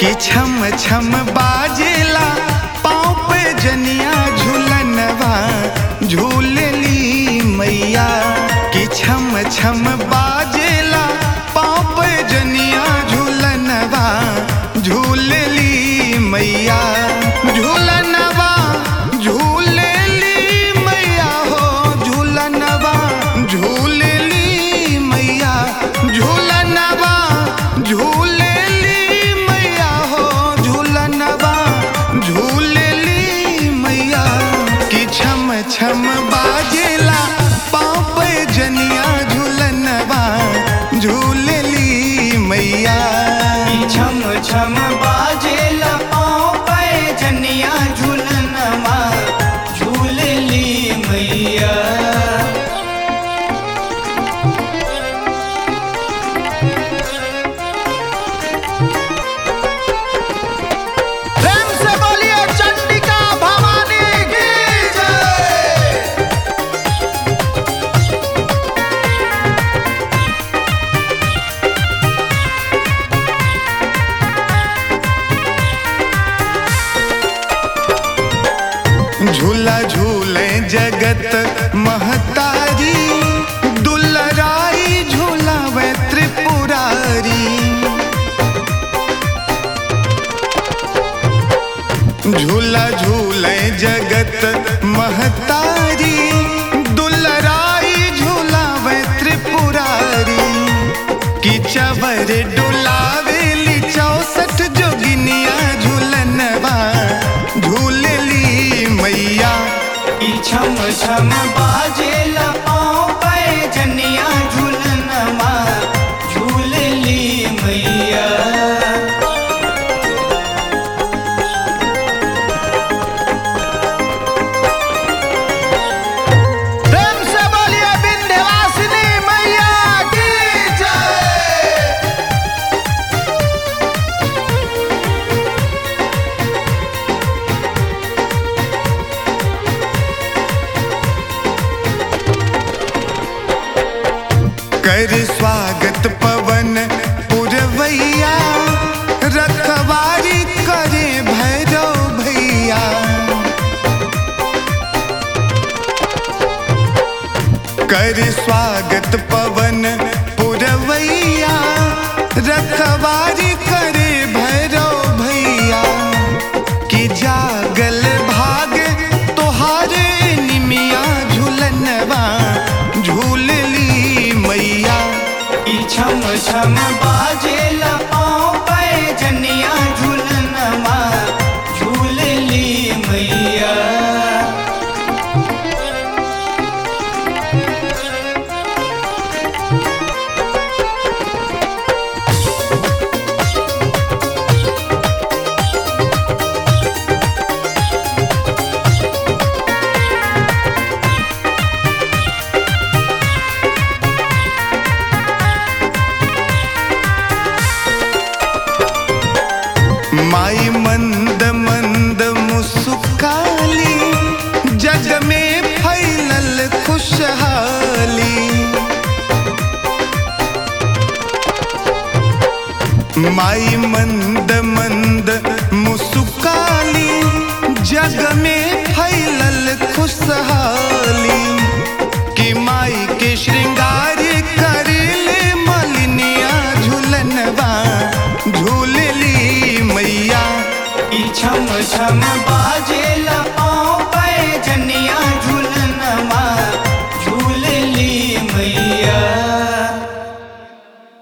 कि छम छम बाजेला पाँव पे जनिया झूलनवा झूलली मैया कि छम छम बाजेला पाँव पे जनिया झूलनवा झूलली मैया झूलनवा झूलली मैया हो झूलनवा झूलली मैया झूलनवा झूलली मैया हो झूलनवा झूलली मैया कि छम छम बाजेला पाँव पे जनिया झूलनवा झूलली मैया छम छम बाजेला पाँव पे जनिया झूलनवा झूलली मैया प्रेम से बोलिए चंडिका भवानी की जय झूला झूले जगत महतारी दुलराई झूलावे त्रिपुरारी झूला झूले जगत महतारी दुलराई झूलावे त्रिपुरारी कि चवर डुलावेली चौसठ जोगिनिया झूलनवा झूलली मैया छम छम बाजेला पाँव पे जनिया झूलनवा झूलली मैया प्रेम से बोलिए विंध्यवासिनी मैया की जय कर स्वागत पवन पुरवैया रखवारी करे भैरव भैया कर स्वागत पवन पुरवैया रखवारी करे भैरव भैया कि जागल भाग तोहारे निमिया झूलनवा झूलली मैया छम छम बाजेला पाँव पे जनिया झूलनवा झूलली मैया माई मंद मंद मुस्काली जग में फैलल खुशहाली माई मंद मंद मुस्काली जग में फैलल खुशहाली कि माई के श्रृंगार करले मलिनिया झूलनवा झूलली मैया छम छम बाजेला पाँव पे जनिया